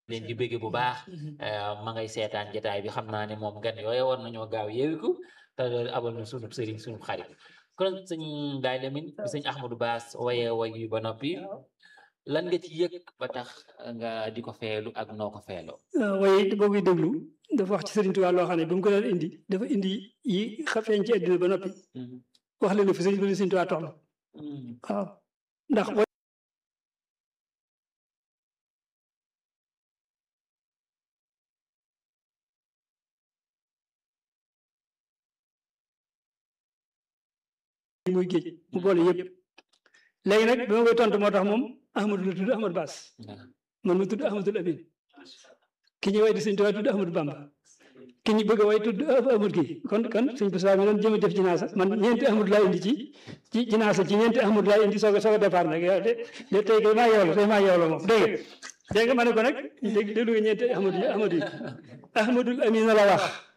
leen di bëgge bu baax ma ngay seetaan jotaay bi xam naa ne moom gan yooyu war nañoo gaaw yeewiku te loolu abal na sunub sëriñ sunub xarit kon sëñ Baye Lamine bi sëñ Ahmadou Bass waye way yi ba noppi lan nga ci yëg ba tax nga di ko feelu ak noo ko feeloo waaye boo koy déglu dafa wax ci Sëriñ Tuubaa loo xam ne ba mu ko daan indi dafa indi yi xafeeñ ci àddina ba noppi wax leen fi sëriñ Sëriñ Tuubaa toll waaw ndax muy géej mu boole yëpp léegi nag bi ma koy tontu moo tax moom Ahmadou la tudd Ahmadou Bass man ma tudd Ahmadul Amin ki ñu way di Sëriñ Tuubaa tudd Ahmadou Bamba ki ñu bëgg a way tudd Ahmad kii kon kon sëñ Bassa mi doon jëm a def jinaasa man ñeenti Ahmadu laa indi ci ci jinaasa ci ñeenti Ahmadu laa indi soog a soog a départ nag yow de de tey kay maa yow la tey maa yow la moom dégg nga dégg nga ma ne ko nag dégg déglu nga ñeenti Ahmadu yi Ahmadu yi Ahmadul Amin la wax